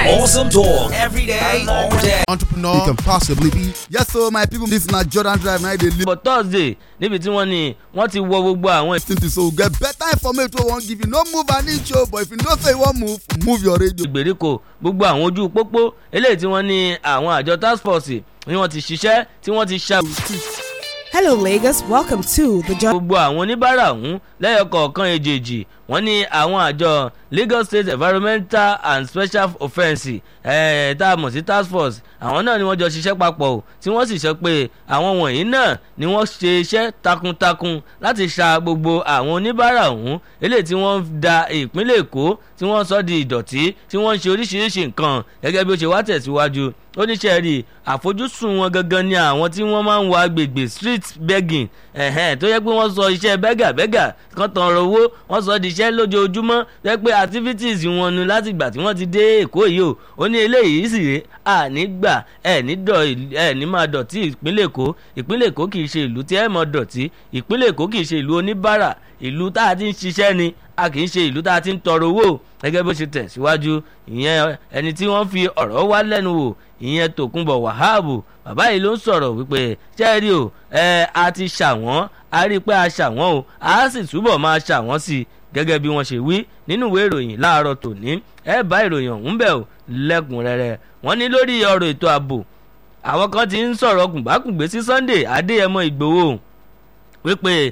Awesome talk every day, all day. entrepreneur you can possibly be. Yes, so my people, this na Jordan Drive na dey for thursday níbi tí wọ́n ní wọ́n ti wọ gbogbo àwọn lis ten to so we get better information wey we wan give you. No move an inch o, but if you know say you wan move, move your radio. ìgbèríko gbogbo àwọn ojú pópó eléyìí tí wọ́n ní àwọn àjọ task force ni wọ́n ti ṣiṣẹ́ tí wọ́n ti ṣa Hello, Lagos. Welcome to the John. gbogbo àwọn oníbàárà ọ̀hún lẹ́yọkọ̀ọ̀kan èjèèjì wọ́n ní àwọn àjọ lagos state environmental and special offence eh, tá a mọ̀ sí task force àwọn náà ni wọ́n jọ ṣiṣẹ́ papọ̀ o tí wọ́n sì sọ pé àwọn wọ̀nyí náà ni wọ́n ṣe iṣẹ́ takuntakun láti ṣa gbogbo àwọn oníbàárà ọ̀hún eléyìí tí wọ́n ń da ìpínlẹ̀ èkó tí wọ́n sọ di ìdọ̀tí tí wọ́n ń ṣe oríṣiríṣi nǹkan gẹ́gẹ́ bí ó ṣe wá tẹ̀síwájú oníṣẹ́ rí àfojúsùn wọn gangan ni àwọn tí wọ́n máa ń wọ agbègbè street begging ẹ̀hẹ́n tó yẹ pé wọ́n sọ iṣẹ́ bẹ́gà bẹ́gà kan tàn ọ̀rọ̀ owó wọ́n sọ di iṣẹ́ lójoojúmọ́ tó yẹ pé activities wọn nu láti ìgbà tí wọ́n ti dé èkó yìí o ó ní eléyìí sì rè àní gbà ẹ̀ ní dọ̀ ẹ̀ ní máa dọ̀tí ìpínlẹ̀ èkó ìpínlẹ̀ èkó kì í ṣe ìlú tí ẹ̀ mọ̀ dọ̀tí ìpínlẹ̀ èkó kì í ṣe ìlú oníbàárà ìlú tá a ti ń ṣiṣẹ́ ni a kì í ṣe ìlú tá a ti ń tọrọ owó gẹ́gẹ́ bó ṣe tẹ̀síwájú ìyẹn ẹni tí wọ́n fi ọ̀rọ̀ wá lẹ́nu wò ìyẹn tòkunbọ̀ wàhábù bàbá yìí ló ń sọ̀rọ̀ wípé ṣẹ́ẹ̀rì o ẹ a ti ṣàwọ́n a rí i pé a ṣàwọ́n o a sì túbọ̀ máa ṣàwọ́n sí i gẹ́gẹ́ bí wọ́n ṣe wí nínú ìwé ìròyìn láàárọ̀ tòní ẹ bá ìròyìn ọ̀hún bẹ̀ ò lẹ́kùnrẹ́rẹ́ wọ́n ní lórí ọ̀rọ̀ ètò ààbò àwọn kan ti ń sọ̀rọ̀ kùnbákùngbé sí sunday adéyẹmọ ìgbòho wípé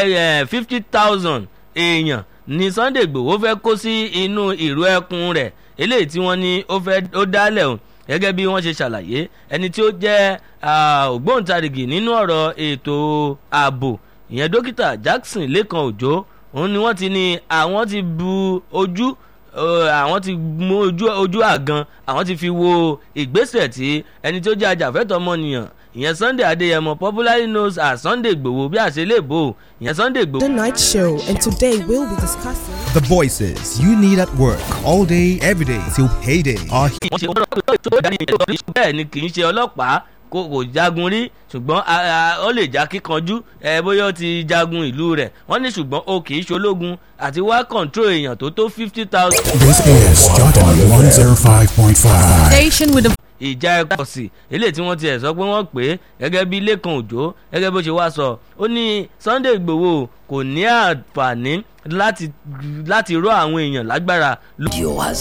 ẹ fifty thousand èèyàn ni sunday igbòho fẹ́ kó sí inú ìró ẹkùn rẹ̀ eléyìí tí wọ́n ní ó fẹ́ ó dálẹ̀ o gẹ́gẹ́ bí wọ́n ṣe ṣàlàyé ẹni tí ó jẹ́ ògbóǹtarìgì nínú ọ̀rọ̀ ètò ààbò ìyẹn dókítà jackson lẹ́kan òjò òun ni wọ́n ti ní àwọn ti bu ojú àwọn ti mú ojú ojú àgan àwọn ti fi wo ìgbésẹ̀ tí ẹni tó jẹ́ ajàfẹ́tọ̀ ọmọnìyàn ìyẹn sunday adéyẹmọ popularly known as sunday igbòho bí àṣelébò ìyẹn sunday igbòho. The night show, and today we'll be discussing. The voices you need at work all day, every day till payday are here. wọ́n ṣe wọ́n lọ́wọ́ tó dání ètò bẹ́ẹ̀ ni kì í ṣe ọlọ́pàá kò kò jagun rí ṣùgbọ́n ó lè já kíkanjú ẹ bóyá ó ti jagun ìlú rẹ̀ wọ́n ní ṣùgbọ́n o kì í ṣológun àti wá kọ̀ǹtró èèyàn tó tó fifty thousand. This is Jordan 105.5. Station with the ìjà ẹ̀kọ́ sí eléyìí tí wọ́n ti ẹ̀ sọ pé wọ́n pè é gẹ́gẹ́ bí lẹ́kan òjò gẹ́gẹ́ bó ṣe wá sọ ó ní sunday igbòho kò ní àǹfààní láti láti rọ àwọn èèyàn lágbára. You has